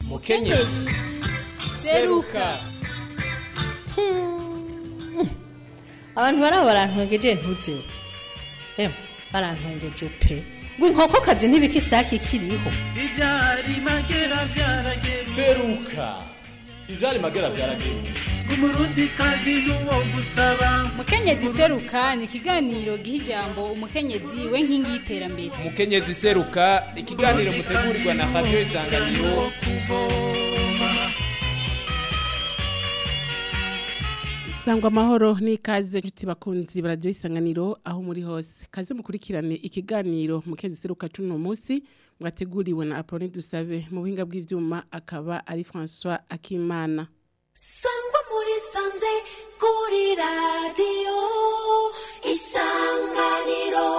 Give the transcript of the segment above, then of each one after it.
mukenyezi seruka abantu baraba barantwengeje ntuzeho emwe barantwengeje pe ngo inkokokazi ntibikisaki ikiriho ibyari magera byarageze seruka ivyari magera vyarageruka umurundi kazi n'uwo gusaba mukenyezi seruka ni ikiganiro giha ijambo umukenyezi we nkingi y'iterambere mukenyezi seruka ikiganiro mutegurirwa na radio isanganiro kuvoma Sangwa amahoro n'ikaze nshuti bakunzi baradiyo isanganiro aho muri hose kaze mukurikirane ikiganiro mukenzi seruka cuno munsi mwateguriwe na Apolline Dusabe mu buhinga bw'ivyuma akaba ari François Akimana sangwa muri sanze kuri radiyo isanganiro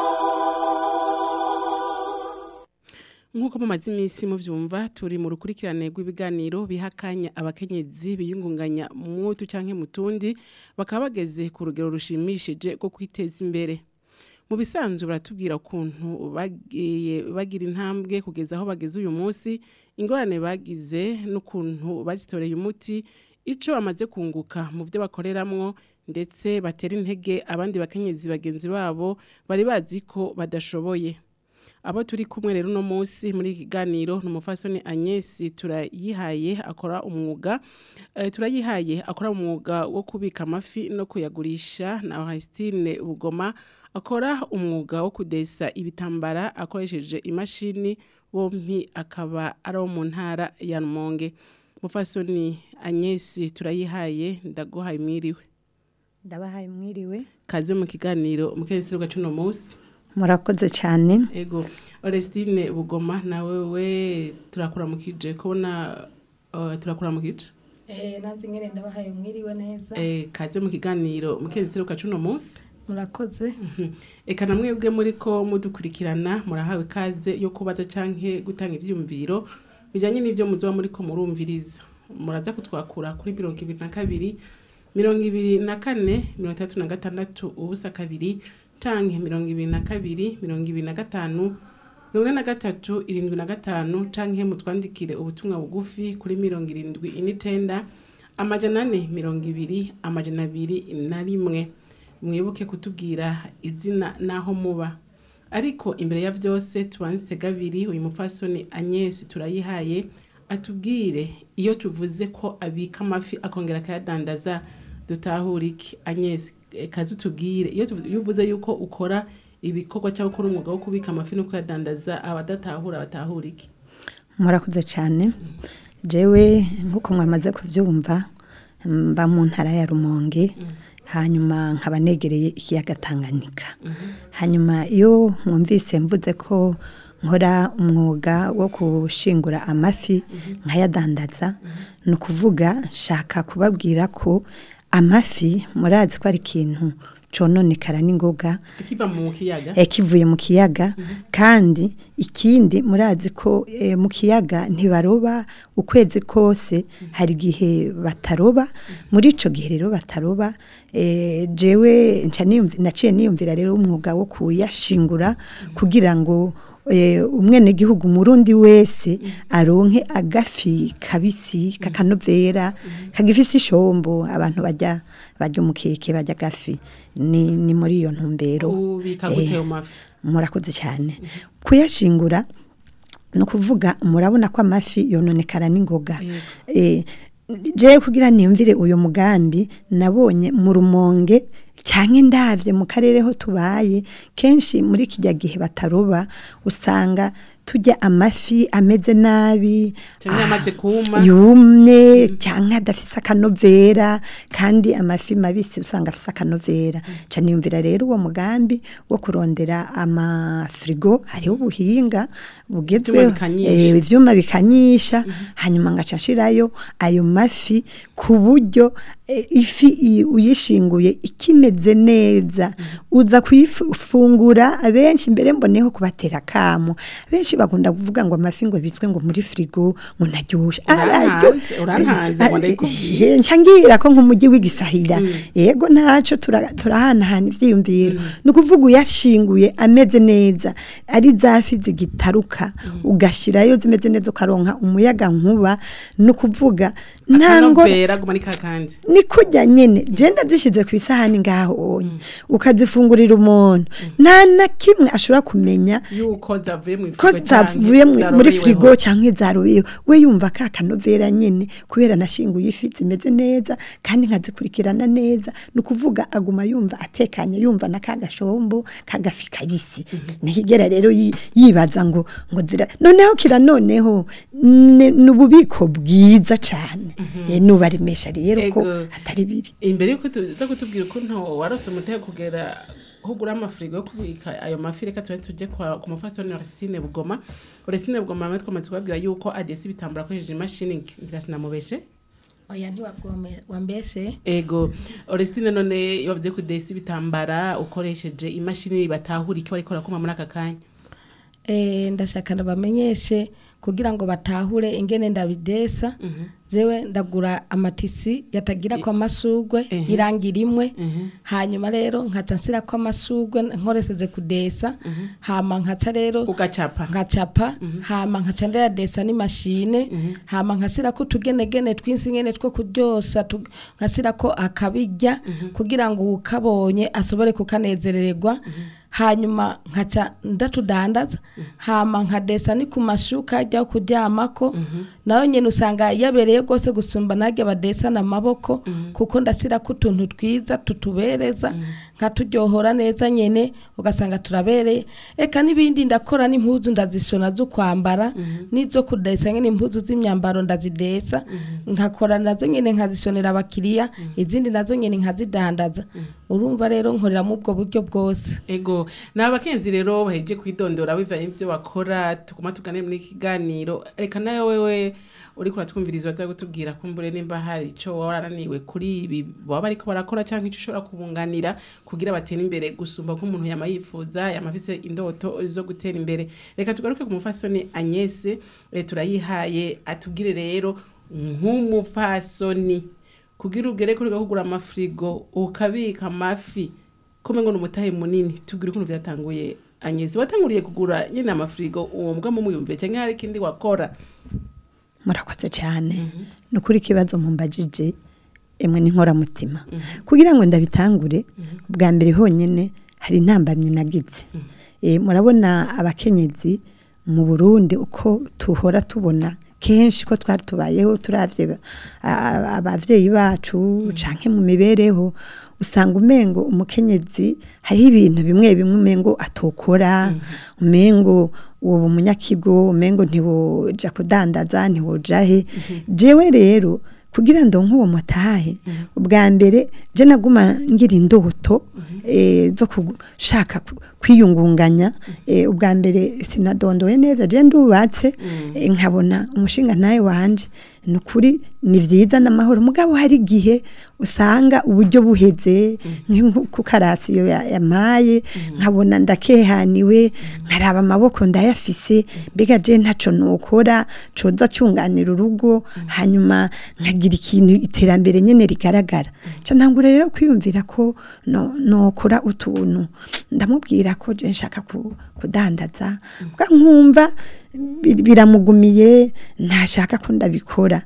Nkuko mumaze iminsi muvyumva turi mu rukurikirane rw'ibiganiro bihakanya abakenyezi biyungunganya mutu canke mutundi bakaba bageze ku rugero rushimishije rwo kwiteza imbere mu bisanzwe baratubwira ukuntu bagiye bagira intambwe kugeza aho bageze uyu munsi ingorane bagize n'ukuntu bazitoreye umuti ico bamaze kunguka mu byo bakoreramwo ndetse batera intege abandi bakenyezi bagenzi babo bari bazi ko badashoboye abo turi kumwe rero uno munsi muri iki kiganiro ni umufasoni Agnes turayihaye akora umwuga eh, turayihaye akora umwuga wo kubika amafi no kuyagurisha na Christine Bugoma akora umwuga wo kudesa ibitambara akoresheje imashini bompi akaba ari wo mu ntara ya Rumonge mufasoni Agnes turayihaye ndaguhaye mwiriwe ndabahaye mwiriwe kaze mu kiganiro mukezi cuno munsi murakoze cyane Ego, Orestine Bugoma nawe we turakuramukije kubona uh, turakuramukije. Eh, nanze ngene ndabahaye mwiriwe neza Eh kaze mu kiganiro mukezi seruka cuno munsi. murakoze Mhm. Eka namwe bwe muri ko mudukurikirana murahawe kaze yo kubaza canke gutanga ivyumviro bijanye n'ivyo muzoba muri ko murumviriza. Muraza kutwakura kuri 22 mirongo ibiri na kane mirongo itandatu na gatandatu ubusa kabiri canke mirongo ibiri na kabiri mirongo ibiri na gatanu mirongo ine na gatatu irindwi na gatanu canke mutwandikire ubutumwa bugufi kuri mirongo irindwi n'icenda amajana ane mirongo ibiri amajana abiri na rimwe mwibuke kutubwira izina n'aho muba ariko imbere ya vyose tubanze gabiri uyu mufasoni Agnes turayihaye atubwire iyo tuvuze ko abika amafi akongera akayadandaza dutahura iki Agnes eh, kazi utubwire iyo tuvuze- iyo uvuze yuko ukora ibikorwa cyangwa ukora umwuga wo kubika amafi no kuyadandaza abadatahura batahura iki murakoze cyane jewe nk'uko mwamaze kubyumva mba mu ntara ya rumonge hanyuma nkaba negereye ikiyaga tanganyika hanyuma iyo mwumvise mvuze ko nkora umwuga wo gushingura amafi nkayadandaza ni ukuvuga nshaka kubabwira ko amafi murazi ko ari ikintu cononekara n'ingoga ikiva mu kiyaga eh, kivuye mu kiyaga kandi ikindi murazi ko eh, mu kiyaga ntibaroba ukwezi kose hari igihe bataroba muri ico gihe rero bataroba eh, jewe nca niyumvi- naciye niyumvira rero umwuga wo kuyashingura kugira ngo eh, umwenegihugu murundi wese aronke agafi kabisi kakanovera kagifise ishombo abantu bajya barya umukeke barya agafi ni, ni muri iyo ntumbero ubika eh, gute ayo mafi murakoze cyane kuyashingura ni ukuvuga murabona ko amafi yononekara n'ingoga Eh, jewe kugira niyumvire uyu mugambi nabonye mu rumonge cyangwa indavye mu karere ho tubaye kenshi muri kijya gihe bataroba usanga turya amafi ameze nabi Canke ah, yamaze kuma. yumye cyangwa adafise akanovera kandi amafi mabisi usanga afise akanovera ca niyumvira rero uwo mugambi wo kurondera amafrigo hariho ubuhinga bugezweho bikanyisha. eh, ivyuma bikanyisha hanyuma ngaca nshirayo ayo mafi ku buryo eh, ifi i- uyishinguye ikimeze neza uza kuyifungura abenshi mbere mboneho kubatera kamo benshi kenshi bakunda kuvuga ngo amafi ngo bitswe ngo muri frigo ngo ntaryoshe Urantanze, urantanze, ngo ndayikubwire. Eh, nca ngira ko nk'umujyi w'igisahira yego ntaco tura- turahanahana ivyiyumviro ni ukuvuga uyashinguye ameze neza ari zafi zigitaruka ugashirayo zimeze neza ukaronka umuyaga nkuba ni ukuvuga nta ngora akanovera guma ni kakandi ni kurya nyene je ndazishize ku isahani ngaho onye ukazifungurira umuntu nta na kimwe ashobora kumenya yuko zavuye mu ko firigo canke zavuye mu- muri zarobeweho. frigo canke zarubiyeho we yumva ka kanovera nyene kubera nashinguye ifi zimeze neza kandi nkazikurikirana neza ni ukuvuga aguma yumva atekanye yumva na ka gashombo kagafi kabisi ntikigera rero yi- yibaza ngo ngo zira noneho kira noneho ni ni ububiko bwiza cane Eh, nubaremesha rero ko Ego. atari bibi imbere yuko tuza kutubwira ukuntu warose umutego kugera aho ugura amafirigo yo kubika ayo mafi reka tube tujye kwa- ku mufasoni Orestine Bugoma Orestine Bugoma namwe twamaze kubabwira yuko adesi bitambura akoresheje imashini ngira sinamubeshe oya ntiwambeshe ego Orestine none bavuze ko desi bitambara ukoresheje imashini batahura icyo bariko barakoma muri aka kanya Eh, ndashaka ndabamenyeshe kugira ngo batahure ingene ndabidesa zewe ndagura amatisi yatagira ko amasugwe Mhm. irangi rimwe Mhm. hanyuma rero nkaca nsira ko amasugwe nkoreseze kudesa hama nkaca rero ugacapa nkacapa hama nkaca ndayadesa n'imashine hama nkasira ko utugenegene twinsi nyene two kuryosa tu- nkasira ko akabijya kugira ngo ukabonye asobore kukanezerererwa hanyuma nkaca ndatudandaza hama nkadesa ni ku mashuka ajya kuryamako nayo nyene usanga yabereye rwose gusumba narya badesana amaboko kuko ndasira ko utuntu twiza tutubereza nkaturyohora neza nyene ugasanga turabereye eka n'ibindi ndakora n'impuzu ndazishona zo kwambara n'izo kudesa nyene impuzu z'imyambaro ndazidesa nkakora nazo nyene nkazishonera abakiriya izindi nazo nyene nkazidandaza urumva rero nkorera mu ubwo buryo bwose ego ni abakenzi rero baheje kwidondora bivanye n'ibyo bakora tuguma tugane muri iki kiganiro reka nawe wewe uri kuratwumviriza waza gutubwira kumbure nimba hari icyo warananiwe kuri ibi baba bariko barakora cyangwa icyo ushobora kubunganira kugira batere imbere gusumba nk'umuntu yama yifuza yama afise indoto zo gutera imbere reka tugaruke ku mufasoni Agnese eh, turayihaye atubwire rero nk'umufasoni kugira ugere kuri kugura amafrigo ukabika amafi kome ngo numutahe munini tubwire ukuntu byatanguye Agnese watanguriye kugura nyine amafrigo uwo mbwa mu muyumve cyangwa hari ikindi wakora murakoze cyane ni ukuri ikibazo mumbajije emwe n'inkoramutima kugira ngo ndabitangure bwa mbere honyine hari intambamyi nagize Eh, murabona abakenyezi mu burundi uko tuhora tubona kenshi ko twari tubayeho turavye ba- a- abavyeyi bacu canke mu mibereho usanga umengo umukenyezi hariho ibintu bimwe bimwe umengo atokora umengo uwo munyakigo umengo ntiwoja kudandaza ntiwoja he jewe rero kugira ndonke uwo mutahe ubwa mbere je naguma ngira indoto eh, zo gushaka ku- kwiyungunganya eh, ubwa mbere sinadondoye neza je ndubatse eh, nkabona umushinga nawe wanje ni ukuri ni vyiza n'amahoro mugabo hari igihe usanga uburyo buheze nk'uko karasiyo ya- yamaye nkabona ndakehaniwe nkaraba amaboko ndayafise mbega je ntaco nokora coza cunganira urugo hanyuma nkagira ikintu iterambere nyene rigaragara ca ntangura rero kwiyumvira ko no- nokora utuntu ndamubwira ko je nshaka ku- kudandaza bwa nkumva bi- biramugumiye ntashaka ko ndabikora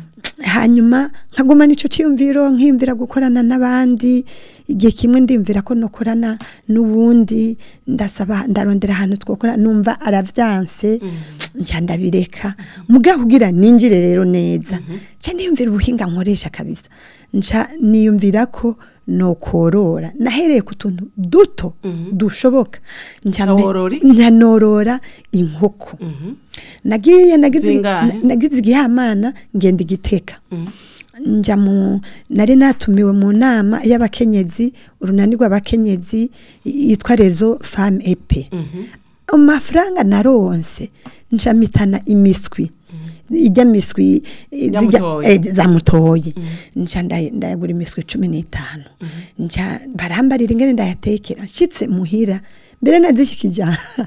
hanyuma nkaguma nico cyiyumviro nkiyumvira gukorana n'abandi igihe kimwe ndiyumvira ko nokorana n'ubundi ndasaba ndarondera ahantu twokora numva aravyanse nca ndabireka mugabo kugira ninjire rero neza nca niyumvira ubuhinga nkoresha kabisa nca niyumvira ko nokorora nahereye ku tuntu duto dushoboka nca mbe- Worora iki? nca norora inkoko nagiye nagize Zingahe? na- nagize igihamana ngenda igiteka nja mu nari natumiwe mu nama y'abakenyezi urunani rw'abakenyezi yitwa rezo femme epe amafaranga naronse ncamitana imiswi ijya miswi eh, Ya zijya- mutoyi. eh, za mutoyi nca nday- ndayagura imiswi cumi n'itanu nca barambarira ingene ndayatekera nshitse muhira mbere nazishikije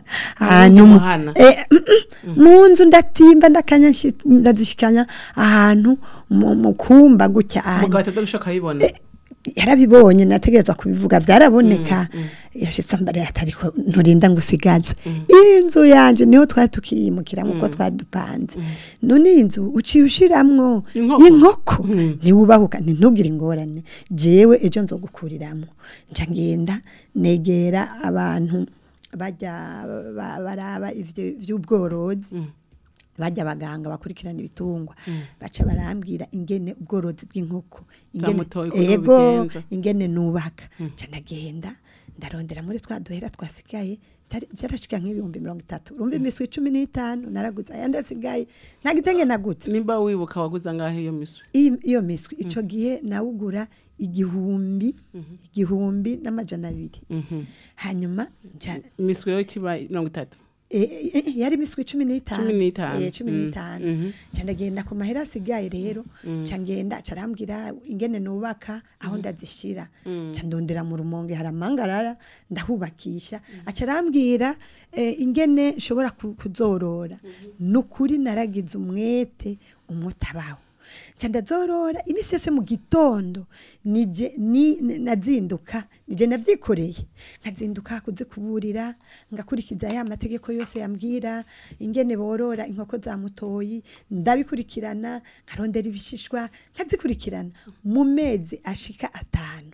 ahantu mu- muhana. eh, mm, mm, mu nzu ndatimba ndakanya nshi- ndazishikanya ahantu mu mu kumba gutya ahantu umugabo ataza gushaka ayibona yarabibonye nategerezwa kubivuga byaraboneka yashitse mbere atariko nturinda ngo usigaze inzu yanje niho twari tukiyimukira uko twari dupanze none iyi nzu uciye ushiramwo Inkoko. inkoko Mm. ntiwubahuka ntintubwire ingorane jewe ejo nzogukuriramwo nca ngenda negera abantu bajya ba- baraba ivyo vy'ubworozi bajya abaganga bakurikirana ibitungwa baca barambwira ingene ubworozi bw'inkoko ingene Zamutoye ukuntu ego ubigenza. ingene nubaka nca ndagenda ndarondera muri twa duhera twasigaye byari- byarashika nk'ibihumbi mirongo itatu urumva imiswi cumi n'itanu naraguze ayandi asigaye nta gitenge naguze nimba wibuka waguze angahe iyo miswi iyi- iyo miswi ico gihe nawugura igihumbi igihumbi n'amajana abiri hanyuma nca imiswi rero kiba mirongo itatu Eh, eh, eh, yari imiswi cumi n'itanu Cumi n'itanu. Eh, cumi Mm, n'itanu mhm. nca ndagenda ku mahera asigaye rero nca ngenda aca arambwira ingene nubaka aho ndazishira nca ndondera mu rumonge hari amangarara ndahubakisha aca arambwira eh, ingene nshobora ku- kuzorora nukuri naragize umwete umutabaho nca ndazorora iminsi yose mu gitondo nije ni ni- nazinduka nije navyikoreye nkazinduka kuzikuburira ngakurikiza ya mategeko yose yambwira ingene borora inkoko za mutoyi ndabikurikirana nkarondera ibishishwa nkazikurikirana mu mezi ashika atanu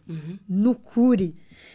nukuri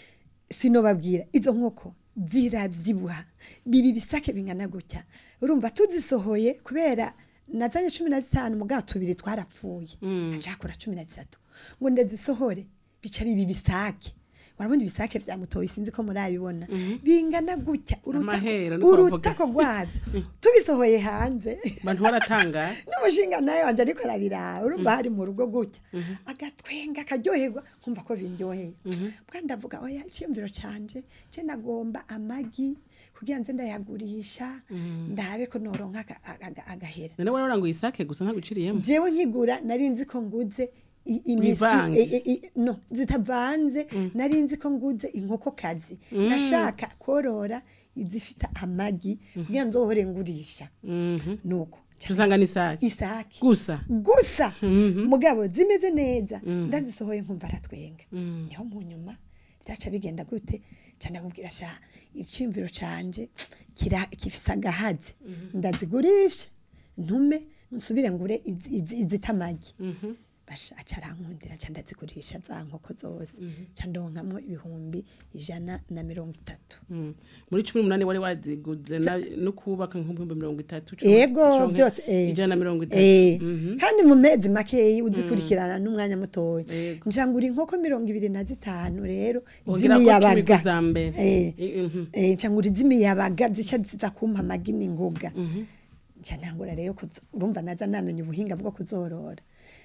sinobabwira izo nkoko ziravyibuha bibi bisake bingana gutya urumva tuzisohoye kubera nazanye cumi na zitanu mugabo tubiri twarapfuye acakora cumi na zitatu ngo ndazisohore bica bibi bisake urabona ibisake vya mutoyi sinzi ko murabibona bingana gutya uruta- Amahera, niko bavuga. urutako rwavyo tubisohoye hanze abantu baratangara n'umushinga nawe wanje ariko arabiraba urumva hari mu rugo gutya agatwenga akaryoherwa nkumva ko bindyoheye bwa ndavuga oya icyiyumviro canje je nagomba amagi kugira nze ndayagurisha ndabe ko noronka aga- aga- agahera none wari waranguye isake gusa ntaguciriyemo jewe nkigura nari nzi ko nguze i- imiswi Bivanze. e- e- e- no zitavanze nari nzi ko nguze inkokokazi nashaka korora izifita amagi kugira nzohore ngurisha nuko tusanga n'isake isake gusa gusa mugabo zimeze neza ndazisohoye nkumva aratwenga niho mu nyuma byaca bigenda gute ca ndamubwira sha iciyumviro canje kira gifise agahazi ndazigurisha ntume nsubire ngure izi- izi- izita amagi basha aca arankundira nca ndazigurisha za nkoko zose ca ndonkamwo ibihumbi ijana na mirongo itatu Mm. muri cumi n'umunani wari waziguze na- no kubaka nk'ibihumbi mirongo itatu cumi- ego cumi- byose eh. ijana na mirongo itatu Eh, Mhm. kandi mu mezi makeyi uzikurikirana n'umwanya mutoya Yego. njangura inkoko mirongo ibiri na zitanu rero Wongerako z'imiyabaga cumi kuza mbere. Eh, Eh, mhm. eh, njangura iz'imiyabaga zica ziza kumpa amagi n'ingoga nca ntangura rero kuzo- urumva naza namenya ubuhinga bwo kuzorora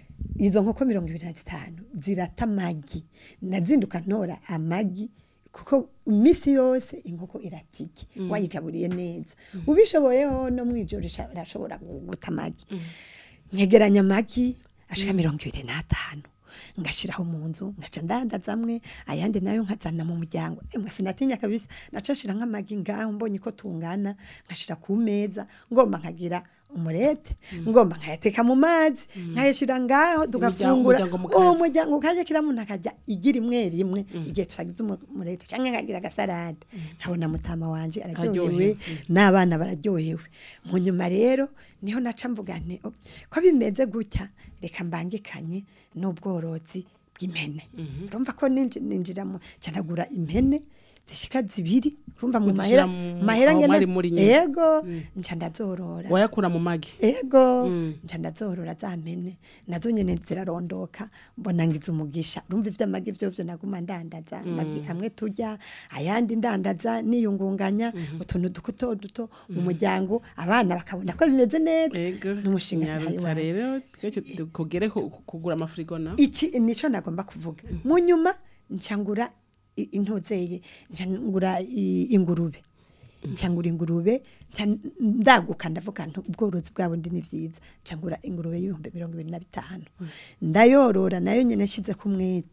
izo nkoko mirongo ibiri na zitanu zirata amagi nazinduka ntora amagi kuko iminsi yose inkoko iratike wayigaburiye neza ubishoboyeho no mu ijoro isha- irashobora gu- guta amagi nkegeranya amagi ashika mirongo ibiri n'atanu ngashiraho mu nzu ngaca ndandaza amwe ayandi nayo nkazana mu muryango emwe sinatinya kabisa naca nshira nk'amagi ngaho mbonye ko tungana nkashira ku meza ngomba nkagira umurete ngomba nkayateka mu mazi nkayashira ngaho tugafungura umuryango mukarya. uwo muryango ukajya kira muntu akajya igira imwe rimwe igihe tutagize umu- umurete cyangwa nkagira agasarade nkabona mutama wanje araryohewe Aryohewe. n'abana bararyohewe mu nyuma rero niho naca mvuga nti "Ok, ko bimeze gutya reka mbangikanye n'ubworozi bw'impene urumva ko ninji- ninjira mu canagura impene zishika zibiri urumva mu Uzishira mahera mu- mahera aho ngene mwari muri nyene. yego nca ndazorora wayakura mu magi ego nca ndazorora za mpene nazo nyene zirarondoka mbona ngize umugisha urumva ivy'amagi vyovyo naguma ndandaza amagi amwe turya ayandi ndandaza niyungunganya utuntu duto duto mu muryango abana bakabona ko bimeze neza ego n'umushinga ntayo nyarutsa rero twese kugere ku- kugura amafirigo na iki nico nagomba kuvuga mu nyuma ncangura i- intozeye ncangura i- ingurube ncangura ingurube nca ndaguka ndavuga nti ubworozi bwabo ndi ni vyiza ncangura ingurube y'ibihumbi mirongo ibiri na bitanu ndayorora nayo nyene nshyize ku mwete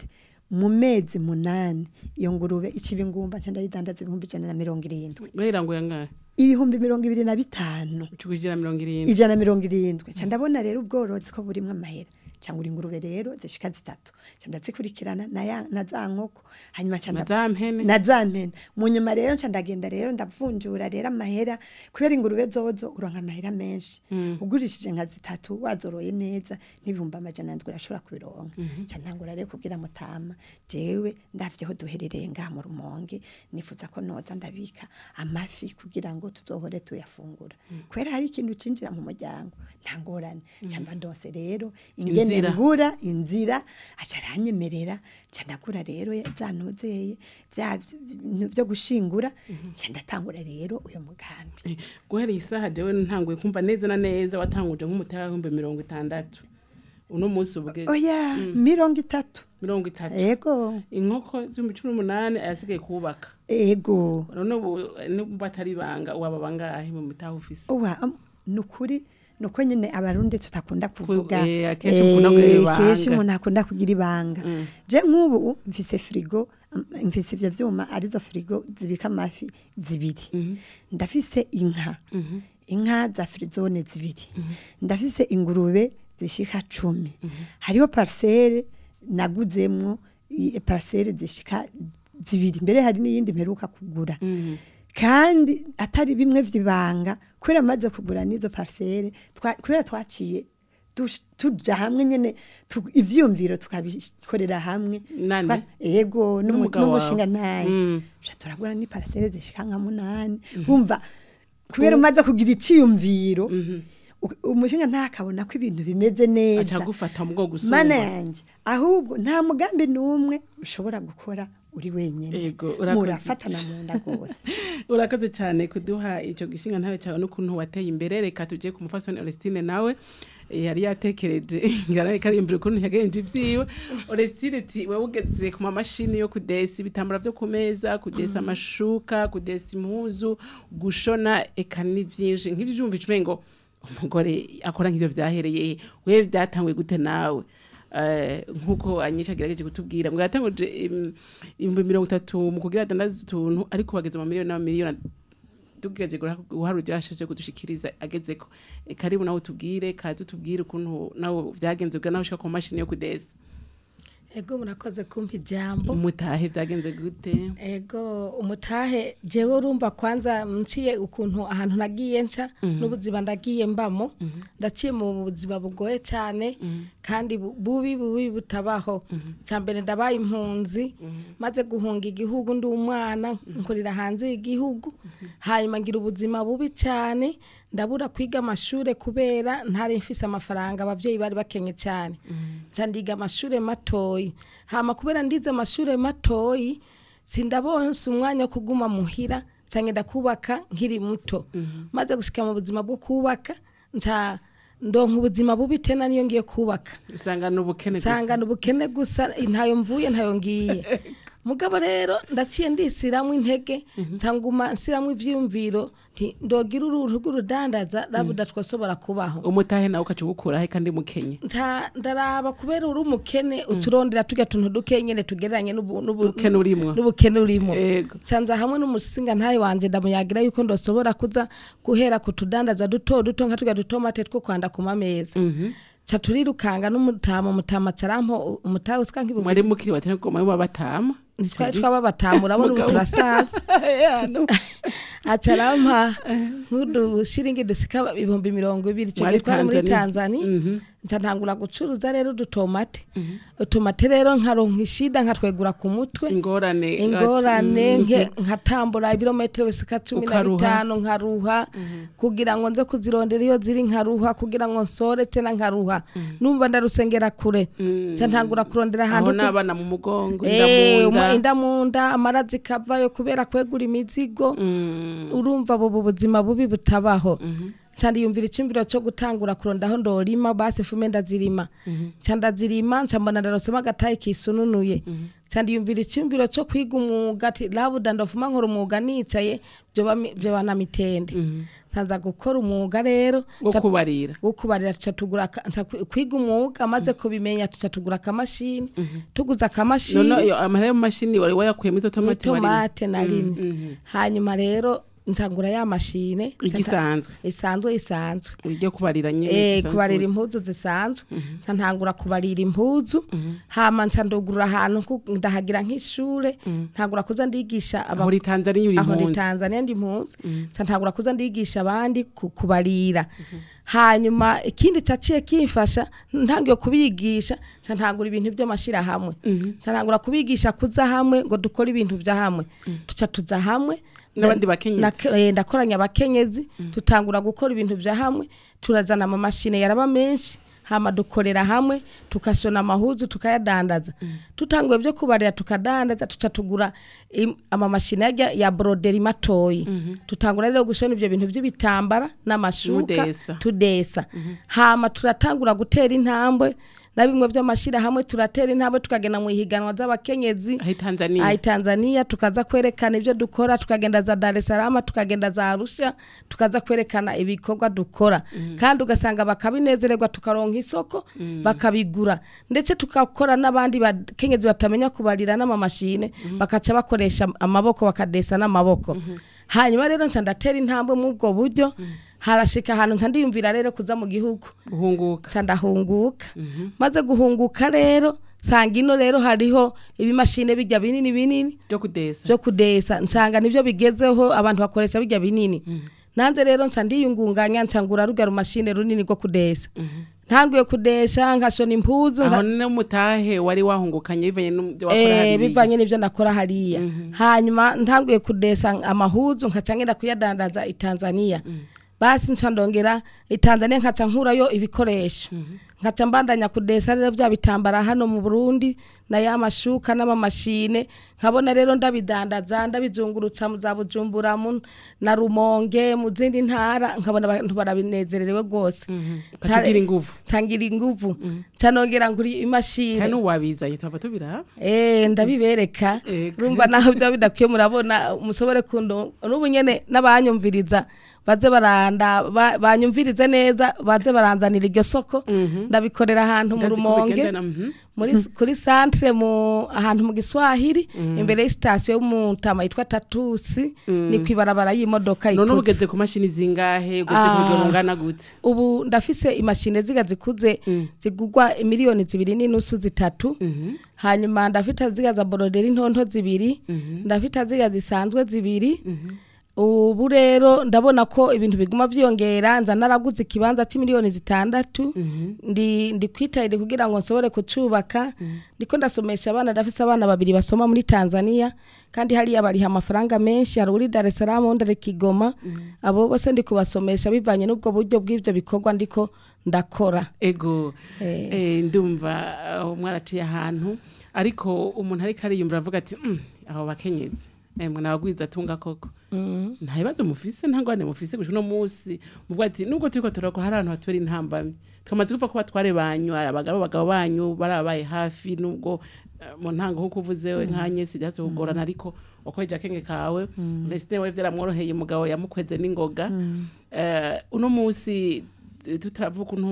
mu mezi munani iyo ngurube ikiba ingumba nca ndayidandaza ibihumbi ijana na mirongo irindwi guhera ngo yangahe ibihumbi mirongo ibiri na bitanu kugira mirongo irindwi ijana na mirongo irindwi nca ndabona rero ubworozi ko burimwo amahera cyangwa ingurube rero zishika zitatu nca ndazikurikirana na ya- na za nkoko hanyuma nca na ndab- za mpene na za mpene mu nyuma rero nca ndagenda rero ndavunjura rero amahera kubera ingurube zozo uronka amahera menshi ugurishije nka zitatu wazoroye neza n'ibihumbi amajana ndwi urashobora kubironka nca ntangura rero kubwira mutama jewe ndavyeho duherereye ngaha mu rumonge nifuza ko noza ndabika amafi kugira ngo tuzohore tuyafungura kubera hari ikintu cinjira mu muryango nta ngorane nca mba ndose rero ingene Inzira. ngura inzira aca aranyemerera nca ndagura rero zanozeye vya bintu vyo gushingura nca ndatangura rero uyo mugambi Eh, guhera iyi saha jewe ntanguye kumva neza na neza watanguje nk'umutahe w'ibihumbi mirongo itandatu uno munsi ubwe oya mirongo itatu mirongo itatu ego inkoko z'ibihumbi cumi n'umunani ayasigaye kubaka ego none ubu nubwo atari ibanga waba bangahe mu mutahe ufise uwa am- nukuri nuko nyine abarundi tutakunda kuvuga eh, akenshi ukunda kugira eh, ibanga. kenshi umuntu akunda kugira ibanga je nk'ubu mfise frigo am- mfise ivyo vyuma arizo frigo zibika amafi zibiri ndafise inka inka za frizone zibiri ndafise ingurube zishika cumi hariho parcelle naguzemwo i- parcelle zishika zibiri mbere hari n'iyindi mperuka kugura kandi atari bimwe vyibanga kubera amaze kugura n'izo parcelle twa- kubera twaciye dush- tuja hamwe nyene tu- ivyumviro tukabikorera hamwe Nani? Twa- yego n'umu- N'umugabo wawe? n'umushinga naye Mm. Uca turagura ni parcelle zishika nka munani wumva kubera umaze kugira iciyumviro u- umushinga ntakabona ko ibintu bimeze aca neza gufata mu bwo mana gusumba yanjye ahubwo nta mugambi n'umwe ushobora gukora uri wenyine Ego, urakoze. murafatana mu nda rwose urakoze cyane kuduha icyo gishinga ntawe cyawe n'ukuntu wateye imbere reka tujye ku mufasoni Orestine nawe eh, yari yatekereje ngarare karimbira ukuntu yagenje ivyiwe Orestine ati wewe ugeze ku mamashini yo kudesa ibitambara vyo ku meza kudesa amashuka kudesa impuzu gushona eka ni vyinshi nk'ivyumva icumengo umugore akora nk'ivyo vyahereye he? wewe vyatanguye gute nawe Eh, nk'uko anyisha agerageje kutubwira ngo yatanguje im- ibihumbi mirongo itatu mu kugira adandaza utuntu ariko bageze mu miliyoni n'amamiliyoni tugejeje guhara uryashije kudushikiriza agezeko E, karibu nawe utubwire kaze utubwire ukuntu nawe vyagenze bwa nawe ushaka ku mashini yo kudesa ego murakoze kumpa ijambo umutahe vyagenze gute ego umutahe jewe urumva kwanza nciye ukuntu ahantu nagiye nca n'ubuzima ndagiye mbamo ndaciye mu buzima bugoye cyane kandi bu- bubi bubi butabaho cya mbere ndabaye impunzi maze guhunga igihugu ndi umwana nkurira hanze y'igihugu hanyuma ngira ubuzima bubi cyane ndabura kwiga amashuri kubera ntari mfise amafaranga abavyeyi bari bakenye cyane nca ndiga amashuri matoyi hama kubera ndize amashuri matoyi sindabonse umwanya wo kuguma muhira canke ndakubaka nkiri muto maze gushika mu buzima bwo kubaka nca ndonka ubuzima bubi tena niyo ngiye kubaka usanga n'ubukene gusa. nsanga ubukene gusa ntayo mvuye ntayo ngiye mugabo rero ndaciye ndisiramwo intege nsanguma nsiramwo ivyumviro nti ndogira uruhu rw'urudandaza rabuda twasobora kubaho umutahe nawe ukaca ugukura he kandi mukenye nta ndaraba kubera uri umukene uturondera turya tuntu duke nyene tugereranye n'ubu- n'ubu- Ubukene urimwo. n'ubukene urimo Ego. canza hamwe n'umusinga ntayo wanje ndamuyagira yuko ndosobora kuza guhera ku tudandaza duto duto nka turya dutomate two kwanda ku mameza ca turirukanga n'umutama umutama carampo umutahe usika nk'ibihumbi mwari mukiri batene goma yo batama ntitwari twaba batamu urabona ubu Mugabo. turasaza acarampa nk'udushiringi dusika ibihumbi mirongo ibiri ico Mwari gihe twari muri Tanzania. tanzania nca ntangura gucuruza rero udutomate utomate rero nkaronka ishida nkatwegura ku mutwe ingorane ingorane Mhm. nke nkatambura ibirometero bisika cumi na Ukaruha. bitanu nkaruha kugira ngo nze kuzirondera iyo ziri nkaruha kugira ngo nsore tena nkaruha numva ndarusengera kure nca ntangura kurondera ahantu aho ku- n'abana mu mugongo Eh, inda mu umu- nda inda mu nda amara zikavayo kubera kwegura imizigo Mm. urumva bubu buzima bubi butabaho cyane yumvira icyumviro cyo gutangura kuronda aho ndorima basi fume ndazirima nca ndazirima nca mbona ndarosemo agatayi kisununuye ndiyumvira icyumviro cyo kwiga umwuga ati labuda ndavuma nkora umwuga nicaye byoba mi- byoba na mitende nkaza gukora umwuga rero wo nca- kubarira wo kubarira tuca tugura aka- nca kwi- kwiga umwuga amaze kubimenya tuca tugura akamashini tuguze akamashini none iyo amahera y'amashini wari wayakuyemo izo tomati wari tomate na rimwe hanyuma rero nsangura ya mashine igisanzwe isanzwe isanzwe iryo kubarira nyine Eh, dusanzwe kubarira tuzi. impuzu zisanzwe nca ntangura kubarira impuzu hama nca ndugurura ahantu ku- ndahagira nk'ishure ntangura kuza ndigisha aba- aho uri Tanzania uri aho ndi impunzi Tanzania ndi impunzi nca ntangura kuza ndigisha abandi ku- kubarira hanyuma ikindi caciye kimfasha ntangiye kubigisha nca ntangura ibintu by'amashirahamwe nca ntangura kubigisha kuza hamwe ngo dukore ibintu vya hamwe tuca tuza hamwe N'abandi bakenyezi. Na- eh, ndakoranya abakenyezi tutangura gukora ibintu vya hamwe turazana amamashine yaraba menshi hama dukorera hamwe tukashona amahuzu tukayadandaza tutanguye byo kubarira tukadandaza tuca tugura im- amamashine yarya ya broderi matoyi tutangura rero gushona ivyo bintu by'ibitambara n'amashuka Mudesa. tudesa hama turatangura gutera intambwe na bimwe by'amashira hamwe turatera intambwe tukagenda mu ihiganwa z'abakenyezi aho Tanzania Ai Tanzania tukaza kwerekana ibyo dukora tukagenda za Dar es Salaam tukagenda za Arusha tukaza kwerekana ibikorwa dukora kandi ugasanga bakabinezererwa tukaronka isoko bakabigura ndetse tukakora n'abandi bakenyezi batamenya kubarira n'amamashine bakaca bakoresha amaboko bakadesa n'amaboko hanyuma rero nca ndatera intambwe mu ubwo buryo harashika ahantu nca ndiyumvira rero kuza mu gihugu guhunguka nca ndahunguka maze guhunguka rero nsanga ino rero hariho ibimashine bijya binini binini byo kudesa byo kudesa nsanga nivyo bigezeho abantu bakoresha bijya binini nanze rero nca ndiyungunganya nca ngura rugya rumashine runini rwo kudesa ntanguye kudesha nkashona impuzu nka- aho n'umutahe wari wahungukanye bivanye n'ibyo wakora Eh, hariya bivanye n'ibyo ndakora hariya hanyuma ntanguye kudesa amahuzu nkaca ngenda kuyadandaza i Tanzania basi nca ndongera i Tanzania nkaca nkurayo ibikoresho nkaca mbandanya kudesa rero bya bitambara hano mu Burundi na ya mashuka n'amamashine nkabona rero ndabidandaza ndabizungurutsa mu za Bujumbura mu na Rumonge mu zindi ntara nkabona abantu barabinezerewe rwose batugira inguvu ncangira inguvu ncanongera nguri imashini kandi n'uwabizanye tuba tubiraba Eh ndabibereka Ego. urumva naho bya bidakwiye murabona musobore kundo n'ubu nyene n'abanyumviriza baze baranda ba- banyumvirize neza baze baranzanira iryo soko ndabikorera ahantu mu Ndazi ko rumonge bigendana, mhm. muri kuri centre mu ahantu mu Giswahili imbere y'istation y'umutama yitwa Tatusi ni kwibarabara y'imodoka none ikutse ugeze ku mashini zingahe ugeze ku Ah. rugero rungana gute ubu ndafise imashine ziga zikuze zigugwa miliyoni zibiri n'inusu zitatu hanyuma ndafite ziga za boroderi ntonto zibiri ndafite ziga zisanzwe zibiri ubu rero ndabona ko ibintu biguma byiyongera nza naraguze ikibanza cy'imiliyoni zitandatu ndi ndi kwitahira kugira ngo nsobore kucubaka ndiko ndasomesha abana ndafise abana babiri basoma muri Tanzania kandi hariya bariha amafaranga menshi hari uri Dar es Salaam undi ari Kigoma abo bose ndi kubasomesha bivanye n'ubwo buryo bw'ibyo bikorwa ndiko ndakora ego Eh. eh, ndumva aho mwaraciye ahantu ariko umuntu ariko ariyumvira avuga ati "Mm, abo bakenyezi emwe nabagwiza atunga koko nta bibazo mufise nta ngorane mufise gushika uno munsi muvuga ati nubwo turiko turako hari ahantu hatubera intambamyi twamaze kuva ko batware banyu ari abagabo abagabo banyu barabaye hafi nubwo eh, mu ntango nk'uko uvuze we nkanye sijyaze kugorana ariko wakoreje akenge kawe resite we vyaramworoheye umugabo yamukweze n'ingoga Eh, uno munsi eh, tutaravuga ukuntu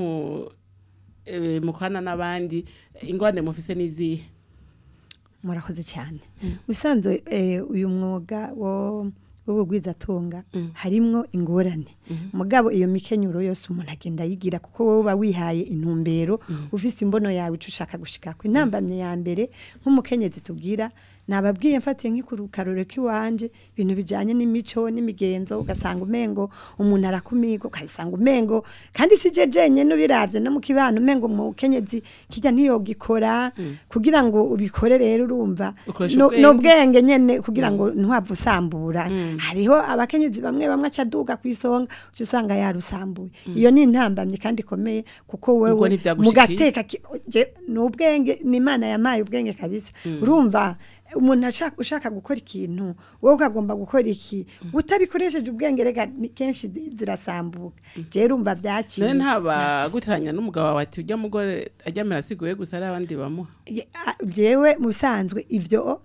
eh, mukorana n'abandi ingorane mufise n'izihe murakoze cyane usanzwe eh, uyu mwuga wo w'ubugwizatunga harimwo ingorane mugabo iyo mikenyuro yose umuntu agenda yigira kuko wowe uba wihaye intumbero ufise imbono yawe ico ushaka gushikako intambamye ya mbere nk'umukenyezi tubwira nababwiye mfatiye nk'ikarorero k'iwanje ibintu bijanye n'imico n'imigenzo ugasanga umengo umuntu arakumirwa ugasanga umengo kandi si je jenyene ubiravye no mu kibano umengo umukenyezi kijya ntiyogikora kugira ngo ubikore rero urumva Ukoresha no- ubwenge. n'ubwenge nyene kugira ngo ntwapfa usambura hariho abakenyezi bamwe bamwe acaduga ku isonga uca usanga yarusambuye iyo ni intambamye kandi ikomeye kuko Ubwo wewe ntivyagushikiye? mugateka ki- je- ni ubwenge ni imana yamaye ubwenge kabisa urumva umuntu ashaka ushaka gukora ikintu wowe ukagomba gukora iki utabikoresheje ubwenge rega ni- kenshi zi- zirasambuka je rumva vyaciye none ntaba guteranya n'umugabo wawe ati ujya mugore aryamira asiguye gusa ari abandi bamuha Ye- a- jewe mu bisanzwe ivyo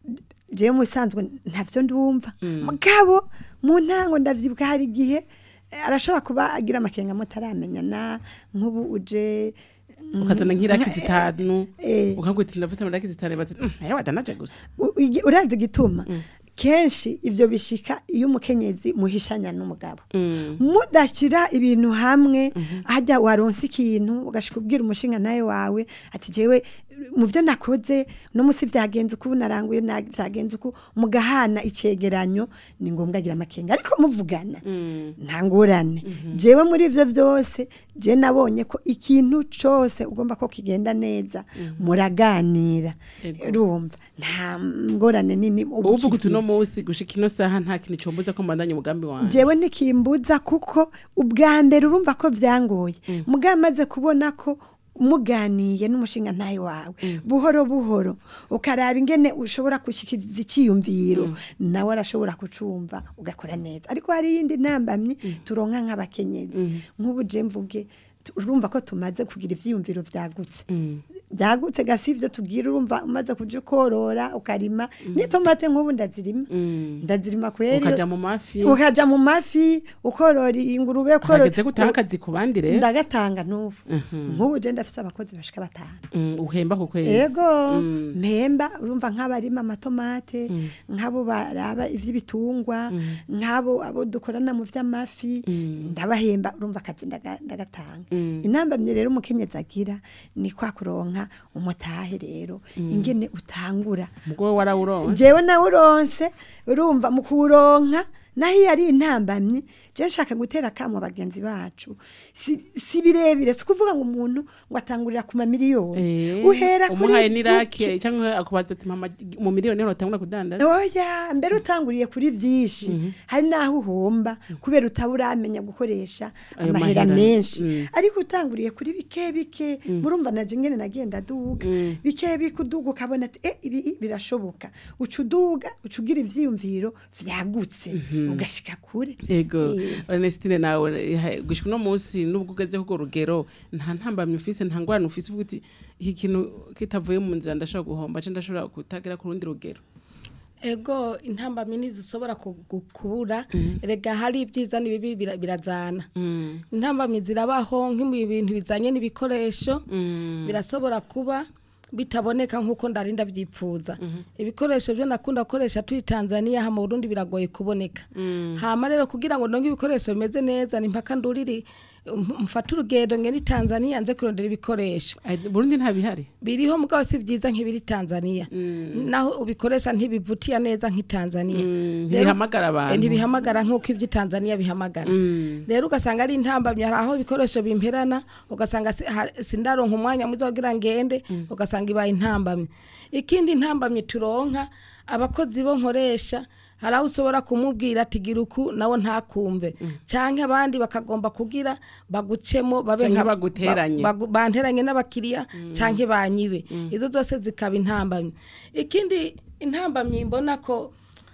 jewe mu bisanzwe ntavyo ndumva mugabo mu ntango ndavyibuka hari igihe eh, arashobora kuba agira amakenga mutaramenyana nk'ubu uje mm, ukazana nk'iraki nka- zitanu eh, ukagwita ndafite amaraki zitanu bati nayo wadanaje gusa u- igi- urazi igituma kenshi ivyo bishika iyo umukenyezi muhishanya n'umugabo mudashyira ibintu hamwe hajya waronse ikintu ugashika ubwira umushinga nawe wawe ati jewe mu byo nakoze no musi vyagenze uku naranguye na- vyagenze uku mugahana icegeranyo ni ngombwa agira amakenga ariko muvugana nta ngorane jewe muri ivyo vyose je nabonye ko ikintu cose ugomba ko kigenda neza muraganira Ego. urumva nta ngorane nini uba uvuga uti ukigira. uno munsi gushika ino saha nta kintu cyombuza ko mbandanya umugambi wanjye jewe ntikimbuza kuko ubwa mbere urumva ko byangoye mugabo amaze kubona ko muganiye n'umushinga ntayo wawe buhoro buhoro ukaraba ingene ushobora gushyikiriza icyiyumviro nawe arashobora kucumva ugakora neza ariko hari iyindi ntambamyi turonka nk'abakenyezi nk'ubu je mvuge tu- urumva ko tumaze kugira ivyiyumviro vyagutse byagutse gasi ivyo tubwira urumva umaze kuja korora ukarima n'itomate nk'ubu ndazirima ndazirima kweri ukaja mu mafi ukaja mu mafi ukorora ingurube ukorora hageze gutanga akazi ku bandi rero ndagatanga n'ubu nk'ubu je ndafise abakozi bashika batanu Mm, uhemba ku kwezi yego mpemba urumva nk'abarima amatomate nk'abo baraba ivy'ibitungwa nk'abo abo dukorana mu vy'amafi ndabahemba urumva akazi ndaga- ndagatanga intambamye rero umukenyezi agira ni kwa kuronka umutahe rero ingene utangura ubwo warawuronse jewe nawe uronse urumva mu kuronka naho iyo ari intambamyi je nshaka gutera kamo bagenzi bacu si, si birebire si kuvuga ngo umuntu ngo atangurira ku mamiliyoni Eh, uhera umuhaye kuri n'iraki duke. cyangwa akubaza ati mama mu miliyoni niho utangura kudandaza oya mbere utanguriye kuri vyinshi hari naho uhomba kubera utaba uramenya gukoresha Ayo amahera mahera, menshi mm. ariko utanguriye kuri bike bike murumva naje ngene nagenda duga bike bike uduga ukabona ati eh ibi i- birashoboka uca uduga uca ugira ivyiyumviro vyagutse ugashika kure ego Eh. Ernestine nawe eh, gushika uno munsi nubwo ugeze kugo rugero nta ntambamye ufise nta ngorane ufise uvuga uti iki kintu kitavuye mu nzira ndashobora guhomba cyangwa ndashobora kutagira ku rundi rugero ego intambamyi ntizishobora kubura rega hari ibyiza n'ibibi bira- birazana intambamyi zirabaho nk'ibintu bizanye n'ibikoresho birashobora kuba bitaboneka nk'uko ndarinda byipfuza ibikoresho byo nakunda gukoresha turi tanzania ha mu burundi biragoye kuboneka hama rero kugira ngo ndonke ibikoresho bimeze neza ni mpaka nduriri um- mfate urugendo ngeni tanzania nze kurondera ibikoresho Ay, Burundi nta bihari biriho mugabo si byiza nk'ibiri Tanzania naho ubikoresha ntibivutiya neza nk'i Tanzania Mm, Rero- ntibihamagara abantu. Eh, ntibihamagara nk'uko iby'i Tanzania bihamagara Mm. rero ugasanga ari intambamyi hari aho ibikoresho bimperana ugasanga si- ha- sindaronka umwanya mwiza kugira ngende ugasanga ibaye intambamyi ikindi intambamyi turonka abakozi bo nkoresha hari aho ushobora kumubwira ati gira uku nawe ntakumve cyangwa abandi bakagomba kugira bagucemo babe Canke nka- baguteranye. ba- bagu- banteranye n'abakiriya cyangwa banyibe izo zose zikaba intambamyi ikindi intambamyi mbona ko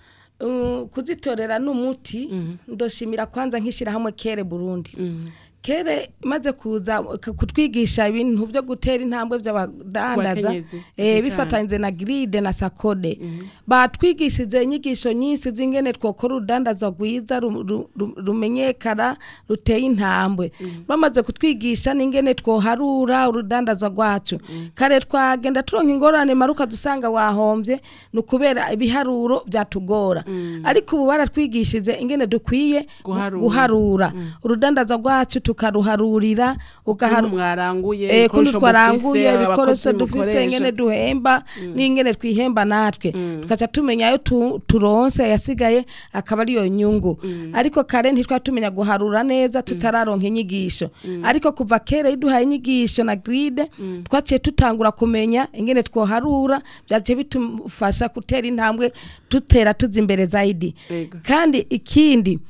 uh, kuzitorera n'umuti ndoshimira kwanza nk'ishyirahamwe kere burundi kere maze kuza k- kutwigisha ibintu byo gutera intambwe by'abadandaza Abakenyezi, eh, cyane. bifatanyije na gride na sakode batwigishije inyigisho nyinshi z'ingene twokora urudandaza rwiza ru- ru- ru- rumenyekana ruteye intambwe bamaze kutwigisha n'ingene twoharura urudandaza rwacu kare twagenda turonka ingorane maruka dusanga wahombye ni ukubera ibiharuro byatugora ariko ubu baratwigishije ingene dukwiye gu- Guharura. guharura urudandaza rwacu tukaruharurira ugaharu Ukuntu mwaranguye Eh, kundi ibikoresho twaranguye mufise, ibikoresho abakozi dufise mukoresha. ingene duhemba n'ingene twihemba natwe tukaca tumenya ayo tu- turonse yasigaye akaba ariyo nyungu ariko kare ntitwari tumenya guharura neza tutararonka inyigisho ariko kuva kera iyo duhaye inyigisho na gride twaciye tutangura kumenya ingene twoharura byaciye bitufasha gutera intambwe dutera tuza imbere zaidi Ego. kandi ikindi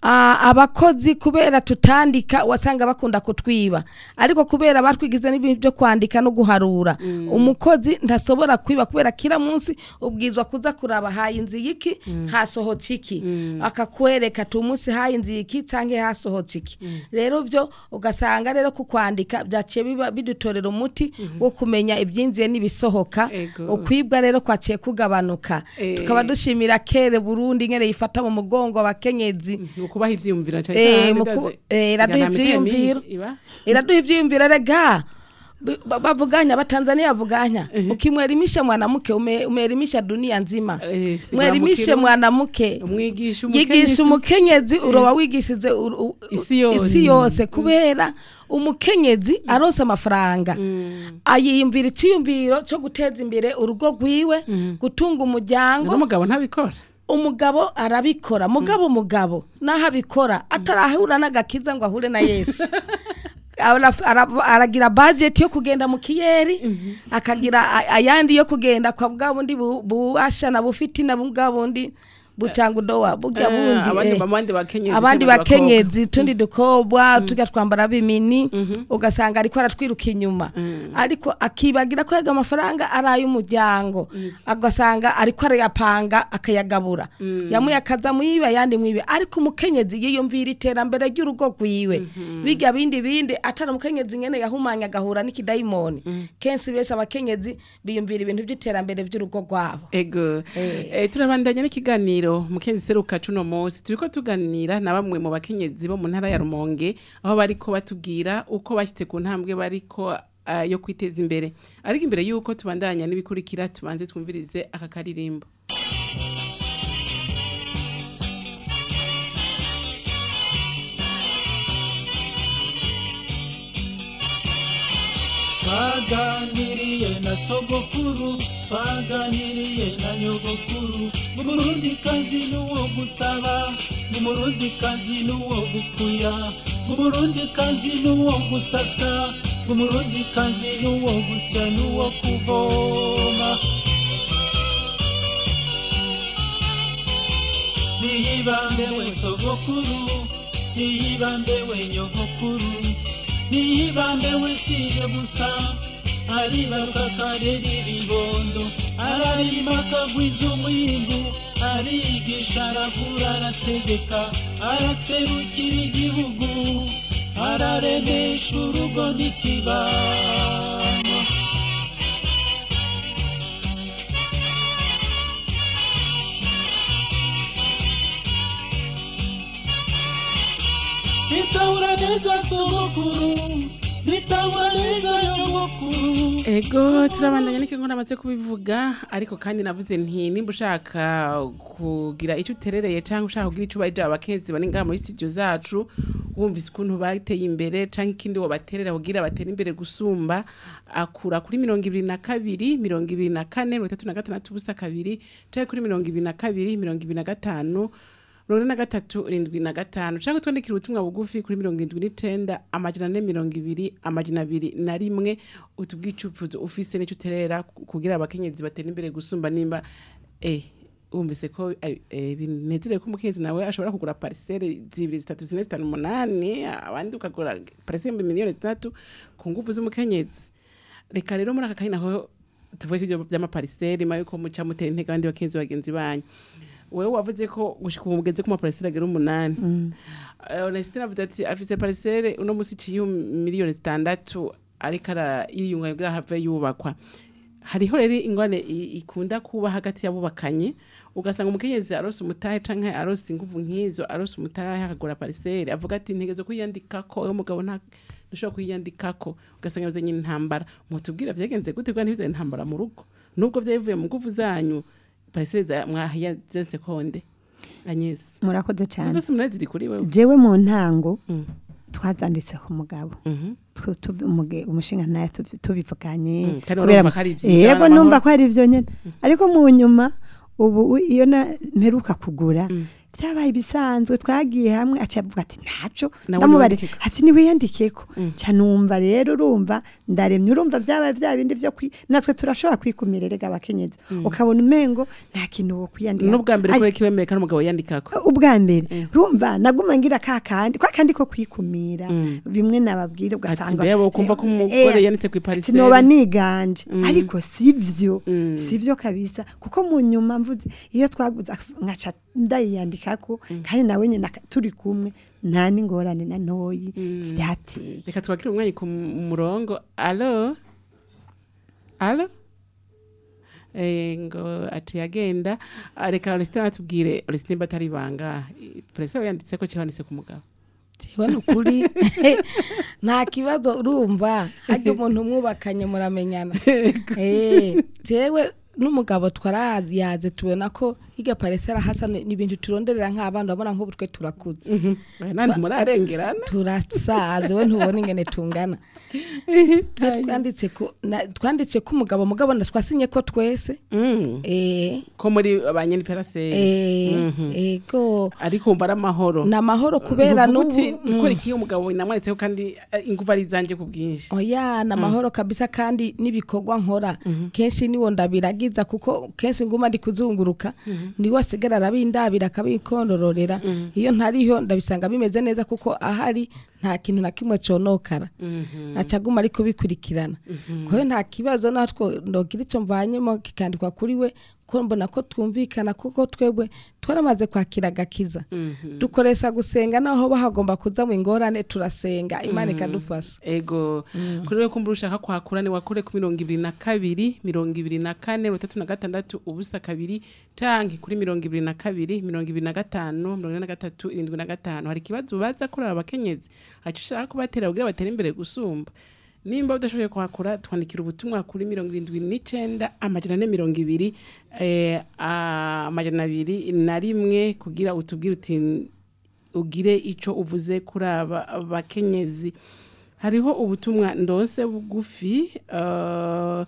Ah, abakozi kubera tutandika wasanga bakunda kutwiba ariko kubera batwigize n'ibintu byo kwandika no guharura umukozi ntasobora kwiba kubera kila munsi ubwizwa kuza kuraba haye inzu yiki hasohotse iki akakwereka tu munsi haye inzu yiki canke hasohotse iki rero byo ugasanga rero ku kwandika byaciye biba bidutorera umuti wo kumenya ibyinjiye n'ibisohoka Ego. ukwibwa rero kwaciye kugabanuka Eh. tukaba dushimira kere Burundi ngene yifata mu mugongo abakenyezi mu kubaha ivyiyumviro cyane Eh, cyane mu ku- ndazi- eh, iraduha Nta mitwe ivyiyumviro. mibi iba? iraduha ivyiyumviro rega B- ba- bavuganya batanzania bavuganya ukimwelimisha mwanamke ume- umeelimisha dunia nzima Eh, si mwelimishe bwa mu mwanamke umwigisha yigisha umukenyezi uroba wigishije uru- u- Isi yose. isi yose kubera umukenyezi aronse amafaranga ayiyumvira iciyumviro cyo guteza imbere urugo rwiwe gutunga umuryango n'umugabo ntabikora umugabo arabikora mugabo umugabo naho abikora atarahura n'agakiza ngo ahure na yesu Ara- ara- aragira budget yo kugenda mu kiyeri akagira a- ayandi yo kugenda kwa bwa bundi bu- buasha na bufiti na bwa bundi bucangudowa burya Eh, bundi abandi- eh. abandi bakenyezi abandi cyangwa bakenyezi tundi dukobwa tujya twambara bimini ugasanga ariko aratwiruka inyuma ariko akibagira ko yaga amafaranga ari ay'umuryango agasanga ariko arayapanga akayagabura yamuye akaza muyibe ayandi mwibe ariko umukenyezi yiyumvira iterambere ry'urugo rwiwe bijya bindi bindi atari umukenyezi nyene yahumanya agahura n'ikidayimoni kenshi bese abakenyezi biyumvira ibintu by'iterambere by'urugo rwabo ego Eh. eh, turabandanya n'ikiganiro mukenzi seruka cuno munsi turiko tuganira na bamwe mu bakenyezi bo mu ntara ya rumonge aho bariko batubwira uko bashyitse ku ntambwe bariko ah, yo kwiteza imbere ariko imbere y'uko tubandanya n'ibikurikira tubanze twumvirize aka karirimbo twaganiriye na sogokuru twaganiriye na nyogokuru umurundi kazi n'uwo gusaba umurundi kazi n'uwo gukuya umurundi kazi n'uwo gusasa umurundi kazi n'uwo gusya n'uwo kuvoma niyibambe we sogokuru niyibambe we nyogokuru niyibambe we siye gusa aribaruka karera ibibondo ararima akagwiza umwindu arigisha aravura arategeka araserukira igihugu araremesha urugo n'ikibano nitahura neza sogokuru nitahura neza nyogokuru ego turabandanya n'ikigo namaze kubivuga ariko kandi navuze nti nimba ushaka kugira icyo uterereye cyangwa ushaka kugira icyo ubaje abakenzi bari ngaha muri studio zacu wumvise ukuntu bateye imbere cyangwa ikindi wabaterera kugira batere imbere gusumba akura kuri mirongo ibiri na kabiri mirongo ibiri na kane mirongo itatu na gatandatu ubusa kabiri cyangwa kuri mirongo ibiri na kabiri mirongo ibiri na gatanu mirongo ine na gatatu irindwi na gatanu cyangwa twandikira ubutumwa bugufi kuri mirongo irindwi n'icenda amajana ane mirongo ibiri amajana abiri na rimwe utubwiye icyifuzo ufise n'icyo uterera kugira abakenyezi batera imbere gusumba nimba eh wumvise ko eh, eh, binezere ko umukenyezi nawe ashobora kugura parisere zibiri zitatu zine zitanu umunani abandi ukagura parisere miliyoni zitandatu ku nguvu z'umukenyezi reka rero muri aka kanya naho tuvuge ko ibyo by'amapariseri ma yuko muca mutera intege abandi bakenzi bagenzi banyu wewe wavuze ko gushika ubu mugeze ku mapariseri agera umunani Eh, Onesitine avuze ati afise parisere uno musi ciye miliyoni zitandatu ariko arayiyunga kugira have yubakwa hariho rero ingwane i- ikunda kuba hagati y'abubakanye ugasanga umukenyezi arose umutahe canke arose inguvu nk'izo arose umutahe akagura parisere avuga ati ntegezo kwiyandikako uwo mugabo nta ntushobora kwiyandikako ugasanga yabuze nyine intambara mutubwira vyagenze gute bwa ntibize intambara mu rugo nubwo vyavuye mu nguvu zanyu parisere za- mwahiyazenze konde anyesi murakoze izo cyane zose munani ziri kuri wewe jewe mu ntango Mm. twazanditse ku mugabo Mhm. Tu- tu- umuge- umushinga nawe tubi- tubivuganye Mm, kandi kubera- urumva ko ari vyiza, yego n'amahoro. numva ko ari ivyo nyene ariko mu nyuma ubu u- iyo na mperuka kugura byabaye ibisanzwe twagiye hamwe aca avuga ati ntaco Nawe ndamubare niwandikeko." hasi niwiyandikeko ca numva rero urumva ndaremye urumva byabaye bya bindi byo kwi natwe turashobora kwikumira erega abakenyezi ukabona umengo nta kintu wo kwiyandika n'ubwa mbere Ari- kubera kiwemeye kandi umugabo yandikako ubwa mbere urumva naguma ngira ka kandi kwa kandi ko kwikumira bimwe nababwira ati ugasanga mbega ukumva ko umugore Eh, yanditse ku ati ipariseri noba niganje ariko sivyo sivyo kabisa kuko mu nyuma mvuze iyo twaguze ak- nkaca ndayiyandikako kandi nawe nyine aka- turi kumwe nta n'ingorane na ntoyi vyateye reka twakire umwanya ku m- murongo alo alo Eh, ngo ati yagenda Ah, reka Orestine atubwire Orestine batari banga perese we yanditse ko cyanditse ku mugabo jewe ni ukuri nta kibazo urumva hajya umuntu umwubakanye muramenyana Eh, jewe n'umugabo twarazi yaze tubona ko higa paresera hasa ni ni ibintu turonderera nk'abana urabona nk'ubu twe turakuze Oya, nandi murarengerana turasaze we ntubona ingene tungana Twe twanditse ko na- twanditse ko umugabo mugabo nda twasinye ko twese Mm, eh ko muri abanyeni peraseri eh ego ariko umva ari amahoro ni amahoro kubera Nuvuga n'ubu uti, Mm. gukora iki umugabo namwanditseho kandi eh, ingufu ari izanje ku bwinshi oya ni amahoro kabisa kandi n'ibikorwa nkora kenshi niwo ndabiragiza kuko kenshi nguma ndi kuzunguruka niwe asigara arabindabira akabikondororera iyo ntariho ndabisanga bimeze neza kuko ahari nta kintu na kimwe conokara acaguma ari kubikurikirana kwayo nta kibazo natwo ndogira icyo mvanyemo kikandikwa kuri we ko mbona ko twumvikana kuko twebwe twaramaze kwakira agakiza dukoresha gusenga naho bahagomba kuza mu ingorane turasenga imana ikadufasha ego kuri we kumva ushaka kwakura ni wakure ku mirongo ibiri na kabiri mirongo ibiri na kane mirongo itatu na gatandatu ubusa kabiri canke kuri mirongo ibiri na kabiri mirongo ibiri na gatanu mirongo ine na gatatu irindwi na gatanu hari ikibazo baza kuraba abakenyezi haca ushaka kubatera kugira batere imbere gusumba nimba udashoboye kwakura twandikira ubutumwa kuri mirongo irindwi n'icenda amajana ane mirongo ibiri eh, amajana abiri na rimwe kugira utubwire uti ugire ico uvuze kuri aba bakenyezi hariho ubutumwa ndose bugufi uh,